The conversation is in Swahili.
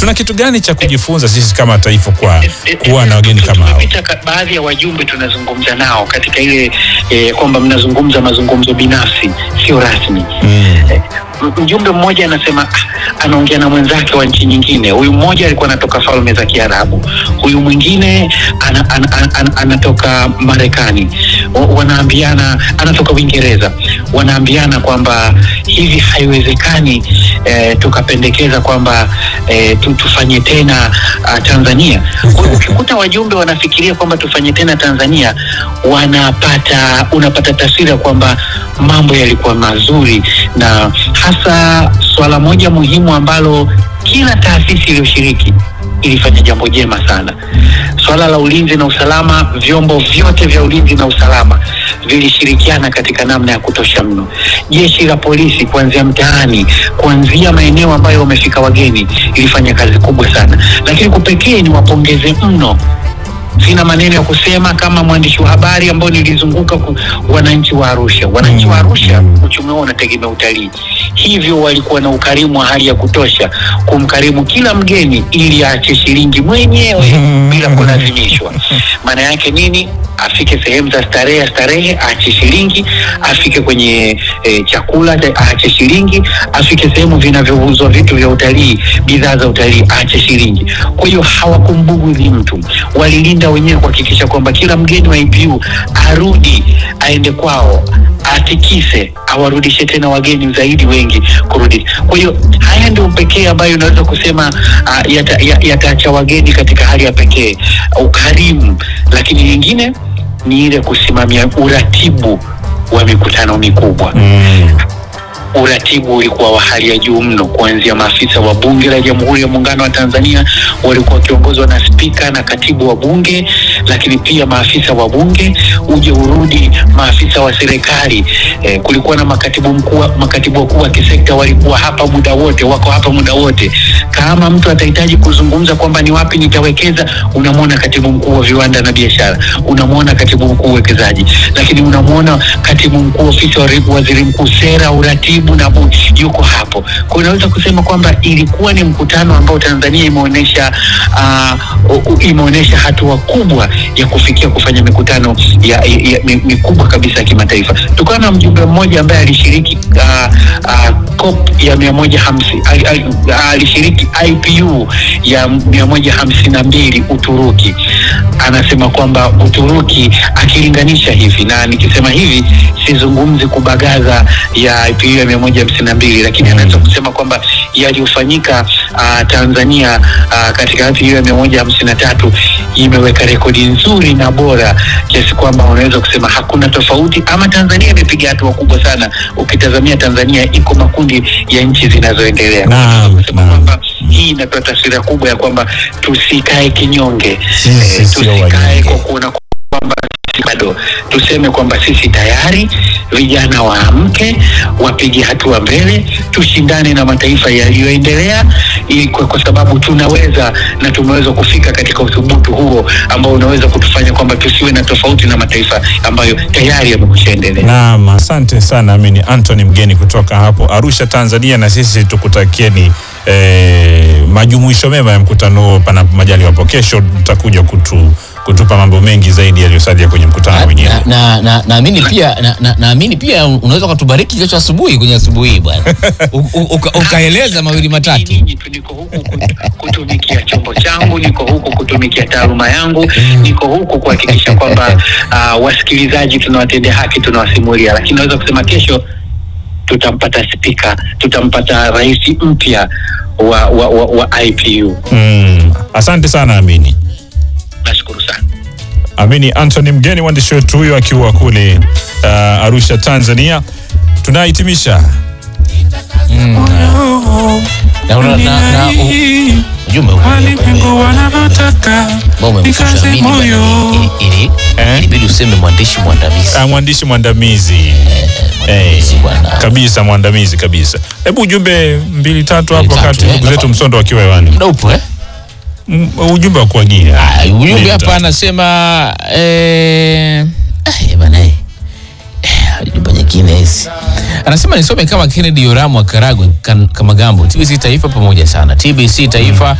tuna kitu gani cha kujifunza sisi kama taifa kwa kuwa na wageni kama hao? Tumepita ka- baadhi ya wajumbe tunazungumza nao katika ile eh, kwamba mnazungumza mazungumzo binafsi sio rasmi Mm. Eh, m- mjumbe mmoja anasema ah, anaongea na mwenzake wa nchi nyingine. Huyu mmoja alikuwa anatoka falme za Kiarabu, huyu mwingine ana, ana, ana, ana, anatoka Marekani, Wa- wanaambiana anatoka Uingereza, wanaambiana kwamba hivi haiwezekani eh, tukapendekeza kwamba eh, tu, tufanye tena uh, Tanzania. Kwa hiyo ukikuta wajumbe wanafikiria kwamba tufanye tena Tanzania, wanapata unapata taswira kwamba mambo yalikuwa mazuri, na hasa swala moja muhimu ambalo kila taasisi iliyoshiriki ilifanya jambo jema sana. Swala la ulinzi na usalama, vyombo vyote vya ulinzi na usalama vilishirikiana katika namna ya kutosha mno. Jeshi la polisi kuanzia mtaani, kuanzia maeneo ambayo wamefika wageni, ilifanya kazi kubwa sana, lakini kupekee ni wapongeze mno sina maneno ya kusema kama mwandishi wa habari ambao nilizunguka ku, wananchi wa Arusha. Wananchi wa Arusha uchumi wao unategemea utalii, hivyo walikuwa na ukarimu wa hali ya kutosha kumkarimu kila mgeni ili aache shilingi mwenyewe bila kulazimishwa. Maana yake nini? Afike sehemu za starehe starehe, aache shilingi, afike kwenye e, chakula ta- aache shilingi, afike sehemu vinavyouzwa vitu vya utalii, bidhaa za utalii, aache shilingi. Kwa hiyo hawakumbugudhi mtu, walilinda wenyewe kuhakikisha kwamba kila mgeni wa IPU arudi aende kwao atikise awarudishe tena wageni zaidi wengi kurudi. Kwa hiyo haya ndio pekee ambayo unaweza kusema uh, yataacha yata yataacha wageni katika hali ya pekee, ukarimu. Lakini nyingine ni ile kusimamia uratibu wa mikutano mikubwa Mm. uratibu ulikuwa wa hali ya juu mno, kuanzia maafisa wa bunge la Jamhuri ya Muungano wa Tanzania walikuwa wakiongozwa na spika na katibu wa bunge, lakini pia maafisa wa bunge, uje urudi maafisa wa serikali. Eh, kulikuwa na makatibu mkuu, makatibu wakuu wa kisekta walikuwa hapa muda wote, wako hapa muda wote. Kama mtu atahitaji kuzungumza kwamba ni wapi nitawekeza, unamwona katibu mkuu wa viwanda na biashara, unamwona katibu mkuu uwekezaji, lakini unamwona katibu mkuu ofisi wa ri- waziri mkuu sera, uratibu na bu, yuko hapo. Kwa hiyo unaweza kusema kwamba ilikuwa ni mkutano ambao Tanzania imeonyesha uh, imeonyesha hatua kubwa ya kufikia kufanya mikutano ya, ya, ya, mi- mikubwa kabisa ya kimataifa. Tukawa na mjumbe mmoja ambaye alishiriki uh, uh, COP ya mia moja hamsini ali- ali- alishiriki IPU ya mia moja hamsini na mbili Uturuki. Anasema kwamba Uturuki akilinganisha hivi, na nikisema hivi sizungumzi kubagaza ya IPU ya mia moja hamsini na mbili lakini anaweza kusema kwamba yaliyofanyika uh, Tanzania uh, katika IPU ya mia moja hamsini na tatu imeweka rekodi nzuri na bora kiasi kwamba unaweza kusema hakuna tofauti, ama Tanzania imepiga hatua kubwa sana. Ukitazamia Tanzania iko makundi ya nchi zinazoendelea. Naam, Kusema naam. kwamba hii inatoa taswira kubwa ya kwamba tusikae kinyonge, Sisi Eh, sio tusikae wanyonge. kwa kuona kwamba sisi bado, tuseme kwamba sisi tayari, vijana waamke, wapige hatua mbele, tushindane na mataifa yaliyoendelea, ili kwa, kwa sababu tunaweza na tumeweza kufika katika uthubutu huo ambao unaweza kutufanya kwamba tusiwe na tofauti na mataifa ambayo tayari yamekushaendelea. Naam, asante sana Amini Anthony, mgeni kutoka hapo Arusha, Tanzania, na sisi tukutakieni eh, majumuisho mema ya mkutano huo, panapo majaliwa hapo kesho tutakuja kutu, kutupa mambo mengi zaidi yaliyosalia kwenye mkutano wenyewe. na na na naamini pia na- na- naamini pia unaweza ukatubariki kesho asubuhi kwenye asubuhi hii bwana U- u- uka- ukaeleza mawili matatu Nyinyi tu niko huku kut- kutumikia chombo changu, niko huku kutumikia taaluma yangu, niko huku kuhakikisha kwamba uh, wasikilizaji tunawatendea haki, tunawasimulia. Lakini naweza kusema kesho tutampata spika, tutampata rais mpya wa, wa, wa, wa IPU. Mm, asante sana Amini. Nashukuru sana. Amini Anthony, mgeni mwandishi wetu huyo akiwa kule uh, Arusha, Tanzania. Tunahitimisha na una- na- na- u- ujumbe huu walimwengu wanavyotaka ambao umemshusha nikaze Amini bwana, moyo. ili- ili- Eh? ilibidi useme mwandishi mwandamizi uh, mwandishi mwandamizi mwandamizi bwana kabisa, mwandamizi kabisa. Hebu ujumbe mbili tatu hapo, Mbili tatu, wakati eh, ndugu zetu nafa- Msondo wakiwa hewani. muda upo eh? Mm, ujumbe wa kuagia Ah, ujumbe Mbili hapa tatu. anasema eh, ah, bana eh, eh, ujumbe nyingine hizi anasema nisome kama Kennedy Yoramu wa Karagwe kan- Kamagambo TBC Taifa pamoja sana TBC Taifa